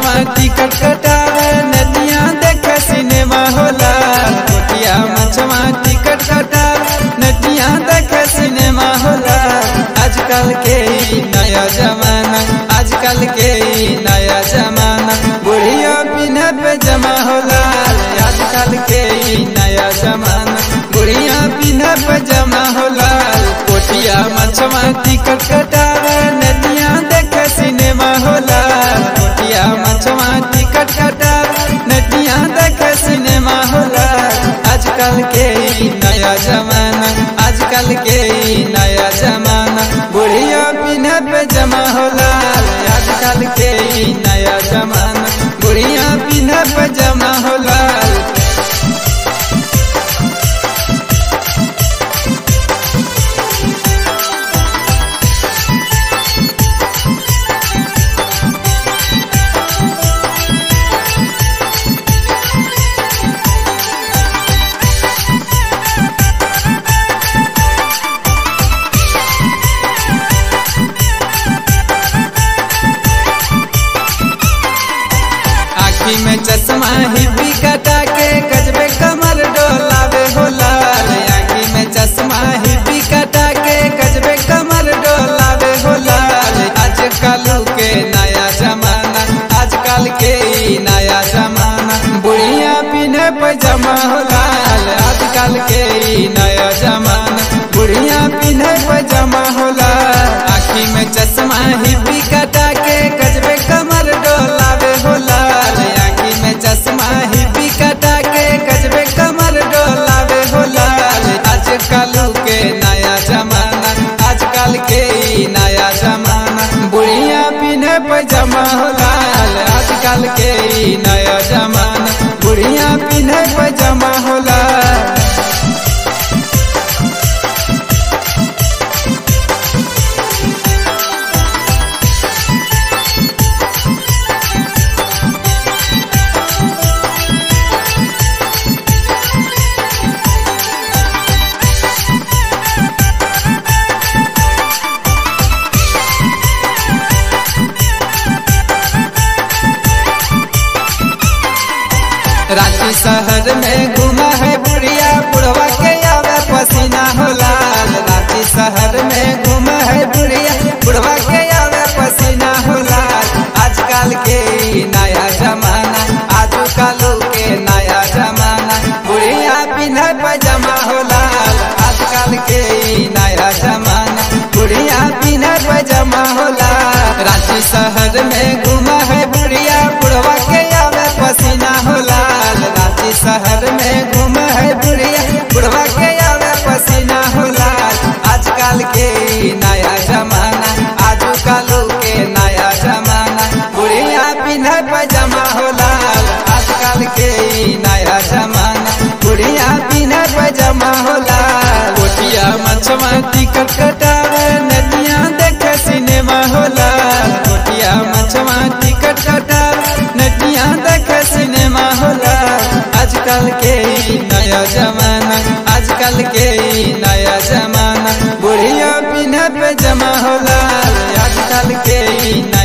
मछवा ticket कटावे नदिया देखे सिनेमा होला कोटिया मछवा टिकट कटावे नदिया देखे सिनेमा होला आजकल के ई नया जमाना आजकल के ई नया जमाना बुढ़िया पिन्हे पे जमा होला आजकल के ई नया जमाना बुढ़िया पिन्हे पे जमा होला कोटिया मछवा टिकट कटावे नदिया देखे सिनेमा होला कोटिया मछवा टिकट कटावे नदिया देखे सिनेमा होला आजकल के ई नया जमाना आजकल के ई नया जमाना बुढ़िया पिन्हे पे जमा होला आजकल के ई नया जमाना बुढ़िया पिन्हे पे जमा होला आखी में चश्मा हिपी कटा के गजबे कमर डोलावे होला आखी में चश्मा हिपी कटा के गजबे कमर डोलावे होला आजकल के नया जमाना आजकल के ई नया जमाना बुढ़िया पिन्हे पैजामा होला आजकल के ई नया जमाना बुढ़िया पिन्हे पैजामा होला आखी में चश्मा हिपी कटा के गजबे कमर डोलावे होला आखी में चश्मा हिपी कटा के गजबे कमर डोलावे होला आजकल के नया जमाना आजकल के ई नया जमाना बुढ़िया पिन्हे पैजामा होला आजकल के ई नया जमाना बुढ़िया पिन्हे पैजामा होला रांची शहर में घूमा है बुढ़िया बुढ़वा के आवे पसीना होला रांची शहर में घूमा है बुढ़िया बुढ़वा के आवे पसीना होला आजकल के ई नया जमाना आजकल के नया जमाना बुढ़िया पिन्हे पैजामा होला आजकल के ई नया जमाना बुढ़िया पिन्हे पैजामा होला रांची शहर में घूमा है बुढ़िया बुढ़वा के आवे पसीना होला रांची शहर में घूम है बुढ़िया बुढ़वा के आवे पसीना होला आजकल के ई नया जमाना आजकल के नया जमाना बुढ़िया पिन्हे पैजामा होला आजकल के ई नया जमाना बुढ़िया पिन्हे पैजामा होला कोटिया मछवा टिकट कटावे नदिया देखे सिनेमा होला कोटिया मछवा टिकट कटावे नदिया देखे सिनेमा होला आजकल के ई नया जमाना आजकल के ई नया जमाना बुढ़िया पिन्हे पे जमा होला आजकल के ई